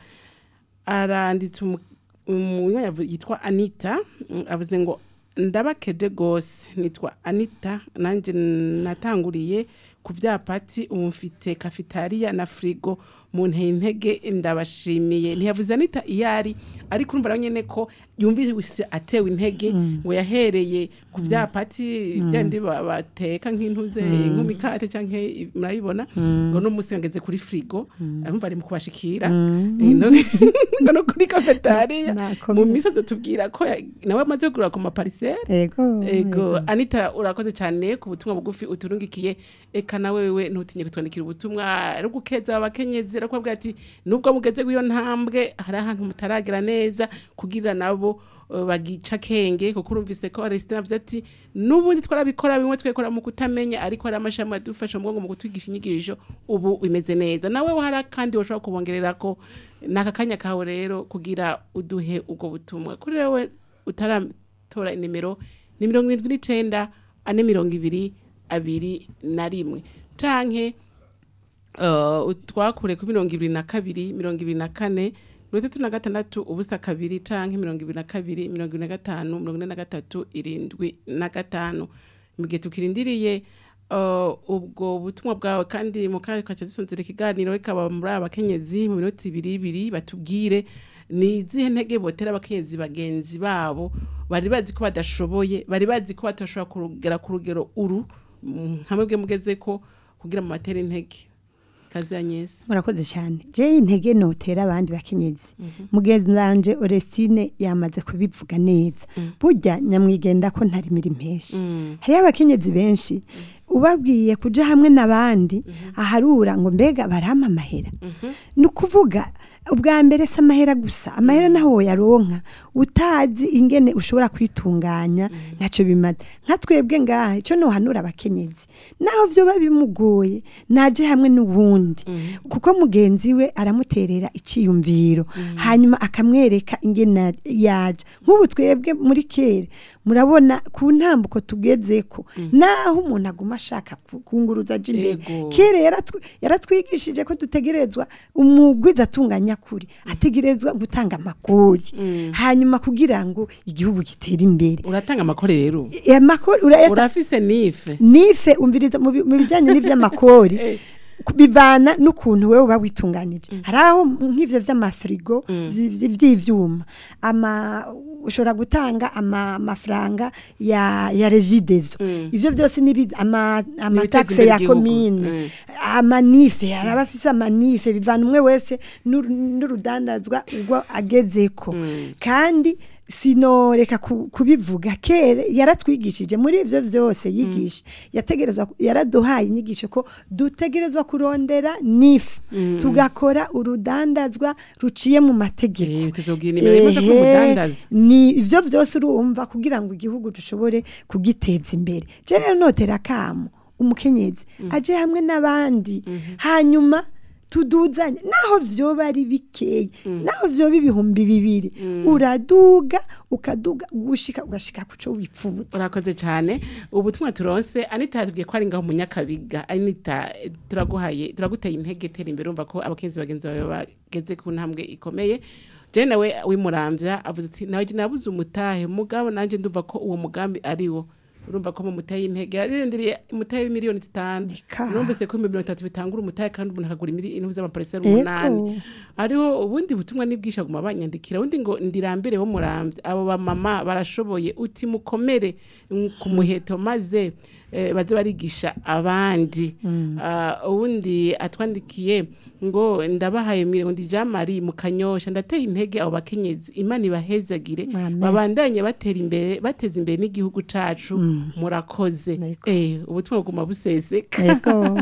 aranditse umu- umuntu yavu- yitwa anita mm, avuze ngo ndabakeje gose nitwa anita nanjye natanguriye ku vyapati ubu mfite kafitariya na frigo mu nteye intege ndabashimiye ntiyavuze anita iyo ari ariko urumva nawe nyene ko yumvise atewe intege ngo yahereye ku vyapati byandi ba- bateka nk'intuze nk'umikate canke i- murabibona ngo no musi ngeze kuri frigo arumva ari mu kubashikira Eh, no- ngo no kuri kafetariya Nakomeye. mu misozi tubwira ko ya- nawe amaze kugura ku maparisere ego ego anita urakoze cyane ku butumwa bugufi uturungikiye eka nawe wewe ntutinye kutwandikira ubutumwa ari gukeza abakenyezi ari kubabwira ati nubwo mugeze iyo ntambwe hari ahantu mutaragera neza kugira nabo eh, bagica kenge kuko urumvise ko Aristide avuze ati n'ubundi twarabikora bimwe twekora mu kutamenya ariko hari amashami adufasha mu bwonko mu kutwigisha inyigisho ubu bimeze neza nawe hari kandi washobora kubongerera ko n'aka kanya kawe rero kugira uduhe ubwo butumwa kuri wewe utaratora inimero ni mirongo irindwi n'icenda ane mirongo ibiri abiri na rimwe canke uh, twakure ku mirongo ibiri na kabiri mirongo ibiri na kane mirongo itatu na gatandatu ubusa kabiri canke mirongo ibiri na kabiri mirongo ibiri na gatanu mirongo ine na gatatu irindwi na gatanu mu gihe tukirindiriye uh, ubwo butumwa bwawe kandi mu kanya kaca dusonzera ikiganiro ikaba muri aba bakenyezi mu minota ibiri ibiri batubwire ni izihe ntege botera abakenyezi bagenzi babo bari bazi ko badashoboye bari bazi ko batashobora kugera ku rugero uru mm, hamwe bwe mugeze ko kugira mu matera intege kazi Agnes murakoze cyane je intege notera abandi bakenyezi mugenzi wanje Orestine yamaze kubivuga neza burya nyamwigenda ko ntari mirimo impeshi hariyo abakenyezi benshi ubabwiye kuja hamwe n'abandi aharura ngo mbega barampa amahera ni ukuvuga ubwa mbere si amahera gusa amahera naho woyaronka utazi ingene ushobora kwitunganya ntacyo bimaze nka twebwe ngaha icyo nohanura abakenyezi naho vyoba bimugoye naje hamwe n'uwundi kuko mugenzi we aramuterera iciyumviro hanyuma akamwereka ingene yaje nk'ubu twebwe muri kera murabona ku ntambuko tugezeko naho umuntu aguma ashaka ku- kunguruza aje imbere Ego. kera yaratwi- yaratwigishije ko dutegerezwa umugwiza atunganya nyakuri ategerezwa gutanga amakori hanyuma kugira ngo igihugu gitere imbere uratanga amakore rero amakori urayata urafise nife nife umviriza mu bi- mu bijyanye n'iby'amakori ku- bivana n'ukuntu wowe uba witunganije hari aho nk'ivyo vy'amafirigo vy- vy- vy'ivyuma ama ushobora gutanga ama- amafaranga ya ya regidezo ivyo byose ni ama amataxe imbere ya igihugu. komine Mm. amanife hari abafise amanife bivana umwe wese n'uru- n'urudandazwa ubwo agezeko kandi sinoreka ku- kubivuga kera yaratwigishije muri ivyo vyose yigisha yategerezwa yaraduhaye inyigisho ko dutegerezwa kurondera nifu tugakora urudandazwa ruciye mu mategeko Eh, tuzogira inimero imaze ko Ehe, umudandaza. ni ivyo vyose urumva kugira ngo igihugu dushobore kugiteza imbere je rero notera kamo umukenyezi aje hamwe n'abandi hanyuma tuduzanye naho vyoba ari bikeyi naho vyoba ibihumbi bibiri uraduga ukaduga gushika ugashika kuco wipfuza urakoze cyane ubutumwa turonse anita yatubwiye ko ari ngaho munyakabiga anita eh, turaguhaye turaguteye intege tera imbere urumva ko abakenzi bagenzi bawe bageze ku ntambwe ikomeye je nawe wimurambya avuze ati nawe je nabuze umutahe mugabo nanje ndumva ko uwo mugambi ari wo urumva ko mu mutahe intege yarindiriye umutahe w'imiliyoni zitanu Eka. urumvise ko mirongo itatu bitangura umutahe kandi umuntu akagura imiliyoni z'amapariseri Ego. umunani ariho ubundi butumwa n'ibwisha aguma banyandikira undi ngo ndirambere wo murambye abo bamama barashoboye uti mukomere mm, ku muheto maze eh, baze barigisha abandi Ah, uwundi atwandikiye ngo ndabahaye mirongo ijamari mu kanyosha ndateye intege abo bakenyezi imana ibahezagire Amen. babandanye batera imbere bateza imbere n'igihugu cacu murakoze Yego. eh ubutumwa buguma buseseka Ego,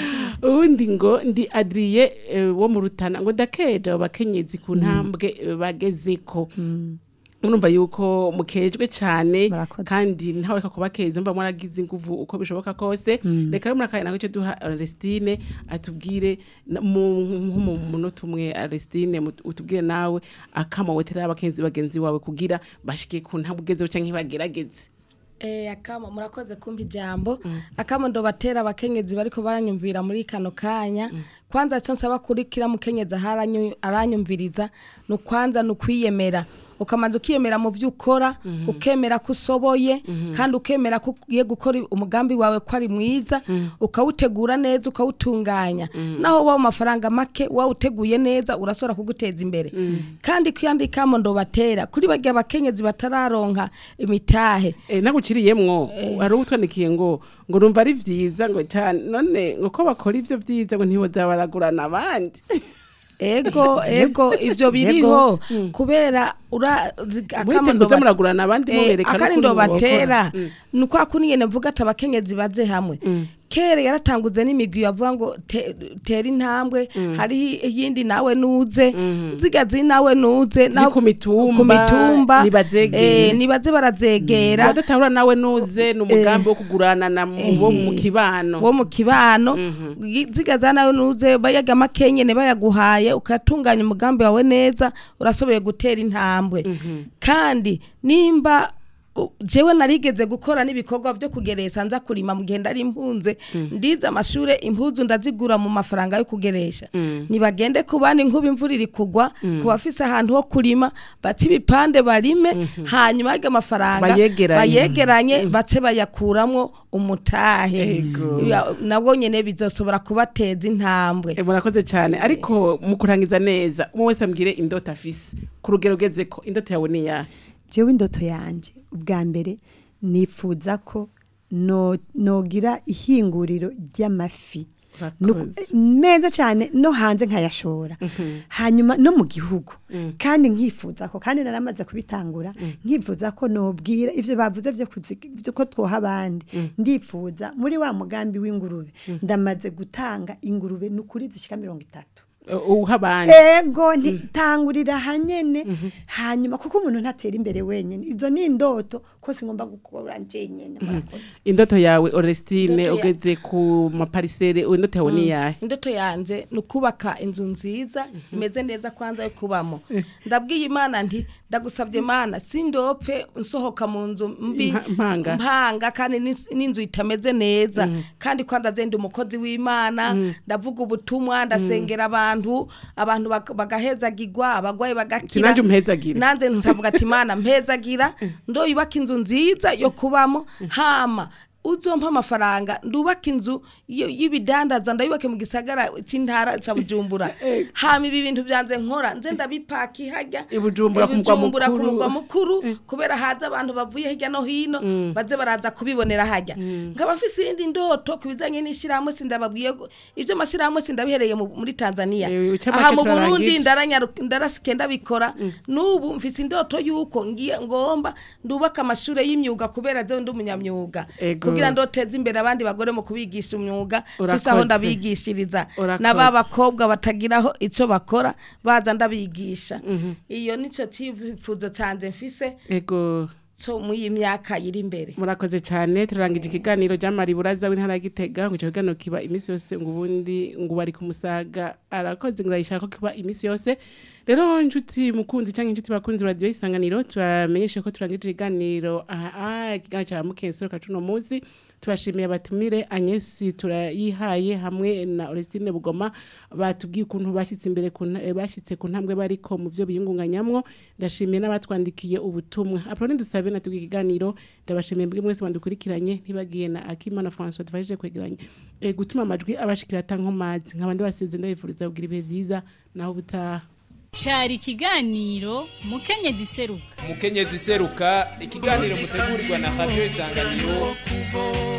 ubundi ngo ndi adriye eh, wo mu rutana ngo ndakeje abo bakenyezi ku ntambwe eh, bagezeko urumva yuko mukejwe cyane Murakoze. kandi ntawe reka kubakeza mba mwaragize inguvu uko bishoboka kose reka rero murakaya nako icyo duha Aristine atubwire na- mu nko mu munota umwe Aristine mut- utubwire nawe akama wetera abakenzi bagenzi wawe kugira bashike ku ntambwe ugezeho canke bagerageze Eh, akama murakoze kumpa ijambo akama ndobatera abakenyezi bariko baranyumvira muri kano kanya kwanza cyo nsaba kuri kira mukenyezi aharanyu- aranyumviriza ni kwanza ni ukwiyemera ukamanza ukiyemera mu byo ukora ukemera ko usoboye kandi ukemera ko ugiye gukora umugambi wawe ko ari mwiza ukawutegura neza ukawutunganya naho waba amafaranga make wawuteguye neza urashobora kuguteza imbere kandi kwiyandikamo ndobatera kuri bagiye abakenyezi batararonka imitahe Eh, naguciriyemwo hari utwandikiye ngo ngo numva ari vyiza ngo cyane none ngo ko bakora ivyo vyiza ngo ntiboza baragurana abandi ego ego ivyo biriho kubera ura mwite muze muragurana abandi mubereka akari ndo batera ni kwa kuni nyene mvuga ati abakenyezi baze hamwe kere yaratanguze n'imigwi yavuga ngo te- tera intambwe hari iyindi nawe nuze zigazi nawe nuze Ziri ku mitumba, ku mitumba nibazegere. eh, nibaze barazegera badatahura nawe nuze ni umugambi wo kugurana na mu- wo mu kibano wo mu kibano zigaza nawe nuze bayaga makenyene bayaguhaye ukatunganya umugambi wawe neza urasoboye gutera intambwe kandi nimba u- jewe narigeze gukora n'ibikorwa byo kugeresha nza kurima mu gihe ndari impunze ndize amashure impuzu ndazigura mu mafaranga yo kugeresha nibagende ku bandi nkuba imvura iri kugwa ku bafise ahantu ho kurima bace ibipande barime hanyuma y'ayo mafaranga Bayegeranye. bayegeranye bace bayakuramwo umutahe Ego. Ya- nabwo nyene bizosobora kubateza intambwe Eh, murakoze cyane ariko mu kurangiza neza umwe wese ambwire indoto afise ku rugero ugeze ko indoto yawe ni iyahe jewe indoto yanje ubwa mbere nifuza ko no- nogira ihinguriro ry'amafi No- Urakoze. meza cyane no hanze nkayashora hanyuma no mu gihugu kandi nkifuza ko kandi naramaze kubitangura nkifuza ko nobwira ivyo bavuze vyo kuzi- vyo ko twoha abandi ndifuza muri wa mugambi w'ingurube ndamaze gutanga ingurube nukuri zishika mirongo itatu Eh, uha abandi ego ntitangurira hanyene hanyuma kuko umuntu ntatera imbere wenyine izo ni indoto ko singomba gukora njenyene murakoze indoto yawe Orestine Indoto ya- ugeze ku maparisere indoto yawe ni iyahe indoto yanje ni ukubaka inzu nziza imeze neza kwanza yo kubamo ndabwiye imana nti ndagusabye imana sindopfe nsohoka mu nzu mbi Mpa- mpanga. mpanga kandi n'is- n'inzu itameze neza kandi kwanza zenda umukozi w'imana ndavuga ubutumwa ndasengera abantu abantu abantu bak- bagahezagirwa abagwayi bagakira Sinanje umpezagire. nanze nsavuga ati mana mpezagira ndoyubaka inzu nziza yo kubamo hama uzompa amafaranga ndubaka inzu yo- y'ibidandaza ndayubake mu gisagara c'intara ca bujumbura hama ibi bintu vyanze nkora nze ndabipaki hajya I Bujumbura ku mugwa Bujumbura ku mukuru. mugwa mukuru kubera haza abantu bavuye hirya no hino baze baraza kubibonera hajya nkaba mfise iyindi ndoto ku bijanye n'ishirahamwe sindababwiye ko- ivyo mashirahamwe sindabihereye mu- muri tanzania Eh, uca aha make mu burundi turarangije. ndaranyaru- ndarasike ndabikora n'ubu mfise indoto y'uko ngiye ngomba ndubaka amashure y'imyuga kubera jewe ndi umunyamyuga Ego. kugira ndoteze imbere abandi bagore mu kubigisha umwuga Urakoze. mfise aho ndabigishiriza Urakoze. na ba bakobwa batagiraho ico bakora baza ndabigisha iyo nico cyifuzo canje mfise ego cyo muri iyi myaka iri imbere murakoze cyane turarangije ikiganiro jamari buraza w'intara ya Gitega ngo icyo kiganiro kiba iminsi yose ngo ubundi ngo bari kumusaga arakoze ngo arayishaka ko kiba iminsi yose rero inshuti mukunzi cyangwa inshuti bakunzi radio isanganiro tubamenyeshe ko turangije ikiganiro aha ikiganiro cya mukensero kacuno munsi tubashimiye abatumire Agnes turayihaye hamwe na Orestine Bugoma batubwiye ukuntu bashyitse imbere ku nta- eh, bashyitse ku ntambwe bariko mu byo biyungunganyamwo ndashimiye n'abatwandikiye ubutumwa Apolline dusabe natubwiye ikiganiro ndabashimiye mbwe mwese bandukurikiranye ntibagiye na Akimana François tufashije kwegeranya eh, gutuma amajwi abashikira atankomazi nkabandi basize ndabifuriza kugira ibihe byiza naho butaha cyari ikiganiro mukenyezi seruka umukenyezi seruka ikiganiro mutegurirwa na radio isanganiro kubo